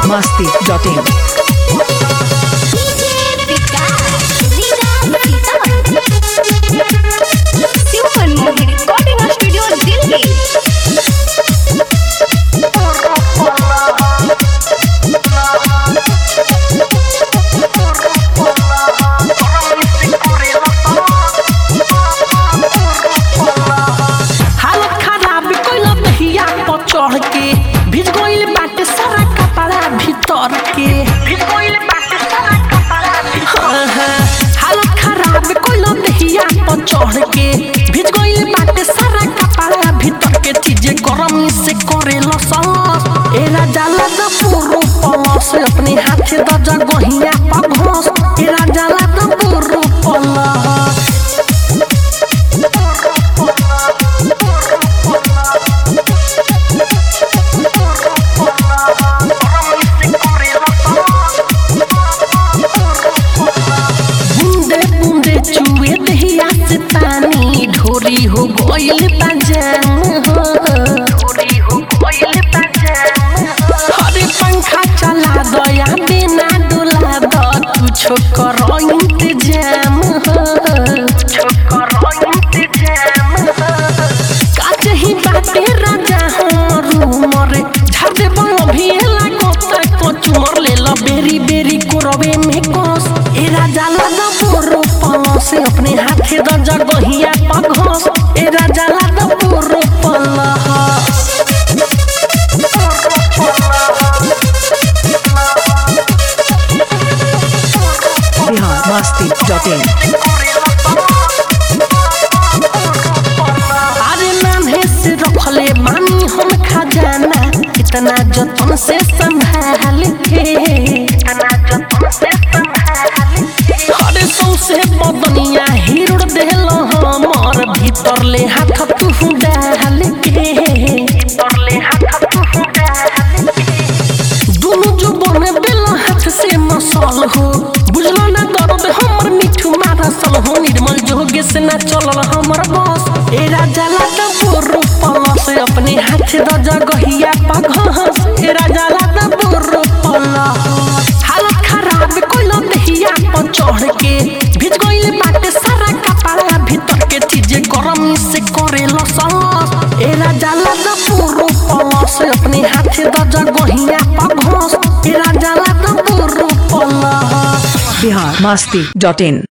biharmasti.in Super Movie Recording Studio Delhi. हालत खराब कइल दहिया पर चढ़ के भिज गइल बाटे सारा कपड़ा भीतर के भिज गइल बाटे सारा कपड़ा भीतर हालत खराब कइल दहिया पर चढ़ के भिज गइल बाटे सारा कपड़ा भीतर के चीजें गरम से करे लसलस ए राजा लद पुरु पलस अपने हाथे द जगहिया पर घोस ए राजा लद पुरु पलस बूंदे बूंदे चुए दहिया से पानी ढोरी हो गइल बजान हो ढोरी हो गइल बजान हरे पंखा चला दया बिना डोला द तू छोकर इंतजाम हो छोकर इंतजाम काच ही बाटे राजा हमरू मरे झाड़े बंग भी लागो तक चुमर ले लो बेरी बेरी कोरवे में कोस ए राजा लादा बोरो पलो से अपने हाथे द जगहिया पर घोस ए राजा लादा बोरो पलो biharmasti.in अरे नान्हे से रखले मानी हम खजाना इतना जतन से संभाल के इतना जतन से संभाल के अरे सौसे बदनिया हिरुड़ देलो हमर भीतर ले हाथ तू डाल के भीतर ले हाथ तू डाल के दुनु जो बने बेला हाथ से मसल हो बुझलो ना दर्द हमर मिठू मारसल हो निर्मल जोगे से ना चलल हमर बस ए राजा लादा बोरू पलस अपने हाथ द जगहिया पघस ए राजा लादा बोरू पलस हालत खराब कोइल दहिया पर चढ़ के भिज गइल बाटे सारा कपड़ा भीतर के चीजें गरम से करे लसलस ए राजा लादा बोरू पलस अपने हाथ द जगहिया पघस ए राजा लादा बोरू पलस biharmasti.in